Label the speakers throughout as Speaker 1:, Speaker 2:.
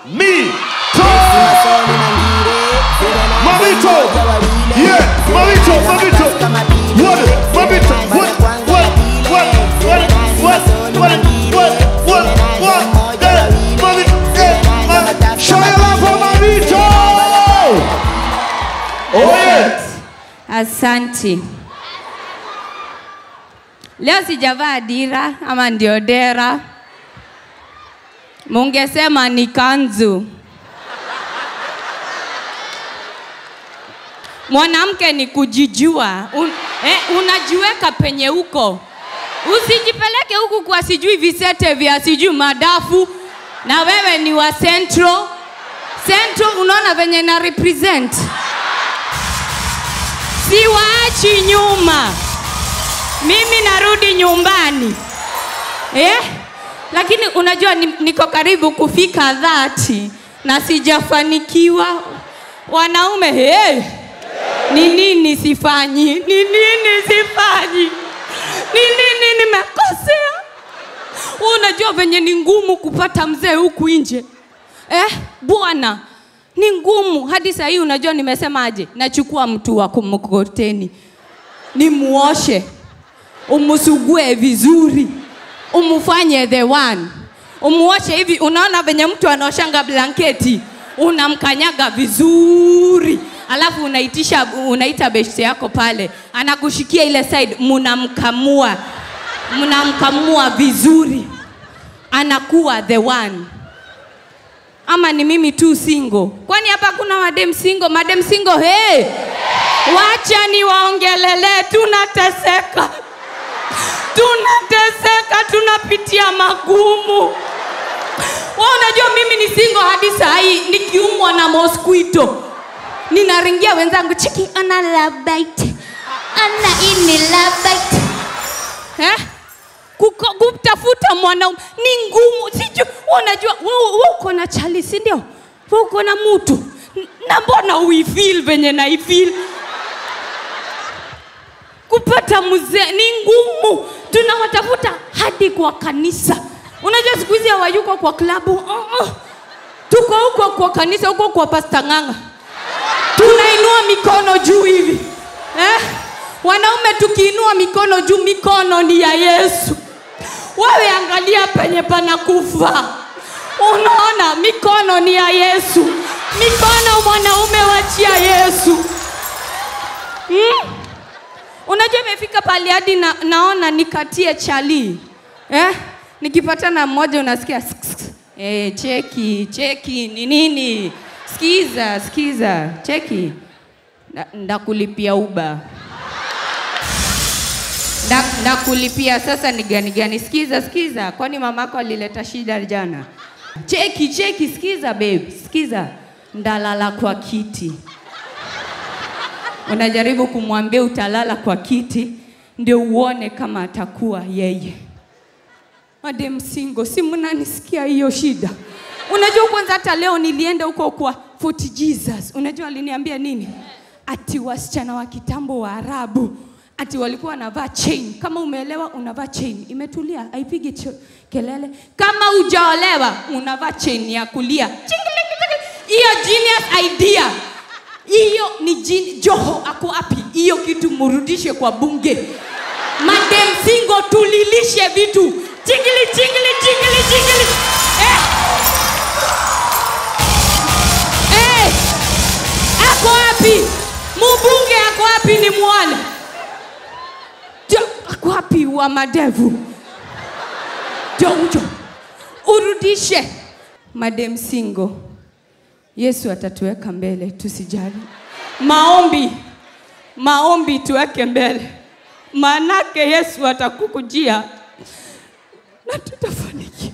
Speaker 1: Mamito. Mamito. Yeah, Mamito, Mamito. What? Mamito. What? What? What? What? What? What? What? What? What? Eh, Mamito. Eh, Ma- Show your love for Mamito. Oh yeah.
Speaker 2: Asanti. Leo sijavaa dira ama ndio dera, mungesema ni kanzu. Mwanamke ni kujijua. Un, eh, unajiweka penye uko, usijipeleke huku kwa sijui visete vya sijui madafu, na wewe ni wa Central. Central unaona venye na represent siwaachi nyuma. Mimi narudi nyumbani eh? Lakini unajua ni, niko karibu kufika dhati na sijafanikiwa. Wanaume hey, ni nini sifanyi? Ni nini sifanyi? Ni nini nimekosea? Unajua venye ni ngumu kupata mzee huku nje eh, bwana ni ngumu hadi saa hii. Unajua nimesemaje? Nachukua mtu wa kumkokoteni nimuoshe, umusugue vizuri, umufanye the one, umuoshe hivi. Unaona venye mtu anaoshanga blanketi, unamkanyaga vizuri, alafu unaitisha unaita beshte yako pale, anakushikia ile side, munamkamua mnamkamua vizuri, anakuwa the one ama ni mimi tu single? Kwani hapa kuna madem single? Madem single, hey, wacha niwaongelele, tunateseka, tunateseka, tunapitia magumu. Wewe unajua mimi ni single hadi saa hii, nikiumwa na mosquito ninaringia wenzangu, chiki ana love bite, ana ini love bite eh? Kuko- kutafuta mwanaume ni ngumu, sijui. Unajua wewe wewe uko na chali, si ndio? Wewe uko na mtu N- na mbona uifeel venye naifeel? Kupata mzee ni ngumu, tunawatafuta hadi kwa kanisa. Unajua siku hizi hawayuko kwa klabu uh -uh. Tuko huko kwa kanisa, huko kwa Pasta Ng'ang'a tunainua mikono juu hivi eh? Wanaume tukiinua mikono juu, mikono ni ya Yesu. Wewe angalia penye panakufa, unaona mikono ni ya Yesu. Mikono mwanaume wachia Yesu hmm? Unajua imefika pale hadi na, naona nikatie chali eh? Nikipatana mmoja unasikia sk- sk- eh, cheki cheki ni nini? Sikiza sikiza, cheki Na- ndakulipia uba Nda- ndakulipia sasa ni gani gani? Sikiza sikiza, kwani mamako alileta shida jana? Cheki cheki, sikiza babe, sikiza, ndalala kwa kiti unajaribu kumwambia utalala kwa kiti ndio uone kama atakuwa yeye. Madem single, si mnanisikia hiyo shida? Unajua kwanza hata leo nilienda huko kwa Fort Jesus. Unajua aliniambia nini? Ati wasichana wa kitambo wa Arabu ati walikuwa wanavaa chain. Kama umeelewa unavaa chain. Imetulia, haipigi cho- kelele. Kama hujaolewa unavaa chain ya kulia. Chingili- Hiyo genius idea hiyo ni jini, Joho ako wapi? Hiyo kitu murudishe kwa bunge. Madem singo tulilishe vitu chingili chingili chingili chingili eh. Eh. Ako wapi? Mbunge ako wapi ni muone? Jo- Ako wapi wa madevu? Jo ujo. Urudishe madem single. Yesu atatuweka mbele, tusijali. Maombi, maombi tuweke mbele, maanake Yesu atakukujia na tutafanikiwa,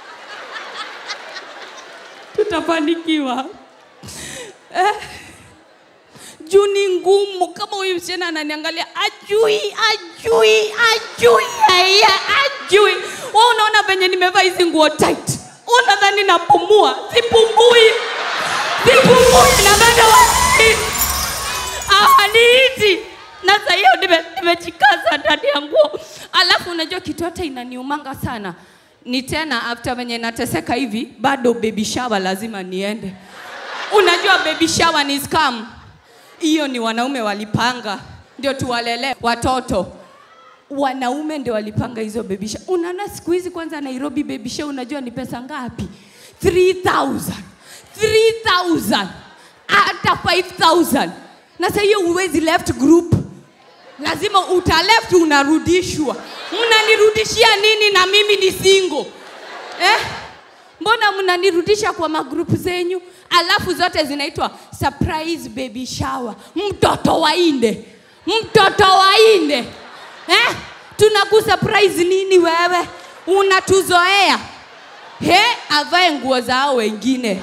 Speaker 2: tutafanikiwa eh. Juu ni ngumu. Kama huyu msichana ananiangalia, ajui, ajui, ajui, haya, ajui. Wewe unaona venye nimevaa hizi nguo tight, unadhani napumua? Sipumui sipumui na bado wani hawaniiti na saa hiyo nime- nimejikaza ndani ya nguo. Alafu unajua kitu hata inaniumanga sana ni tena after venye nateseka hivi bado baby shower lazima niende unajua baby shower ni scam hiyo ni wanaume walipanga ndio tuwalele watoto wanaume ndio walipanga hizo baby shower unaona siku hizi kwanza nairobi baby shower unajua ni pesa ngapi 3000 3000 hata 5000 na sasa hiyo uwezi left group lazima uta left unarudishwa mnanirudishia nini na mimi ni single eh? mbona mnanirudisha kwa magrupu zenyu alafu zote zinaitwa surprise baby shower mtoto wainde mtoto wainde eh? tunakusurprise nini wewe unatuzoea he avae nguo zao wengine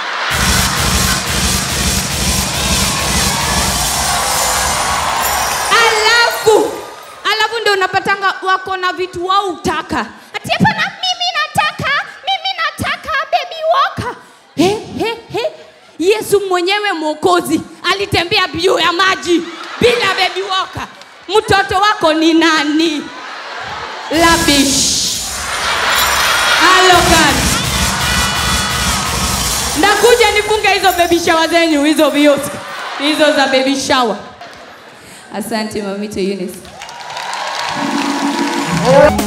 Speaker 2: alafu alafu ndio unapatanga wako na vitu wao utaka ati hapana mimi nataka mimi nataka baby walker he, he, he. yesu mwenyewe mwokozi alitembea juu ya maji bila baby walker mtoto wako ni nani labish alokan ndakuja nifunge hizo baby shower zenyu hizo viosi hizo za baby shower asante mamito Eunice.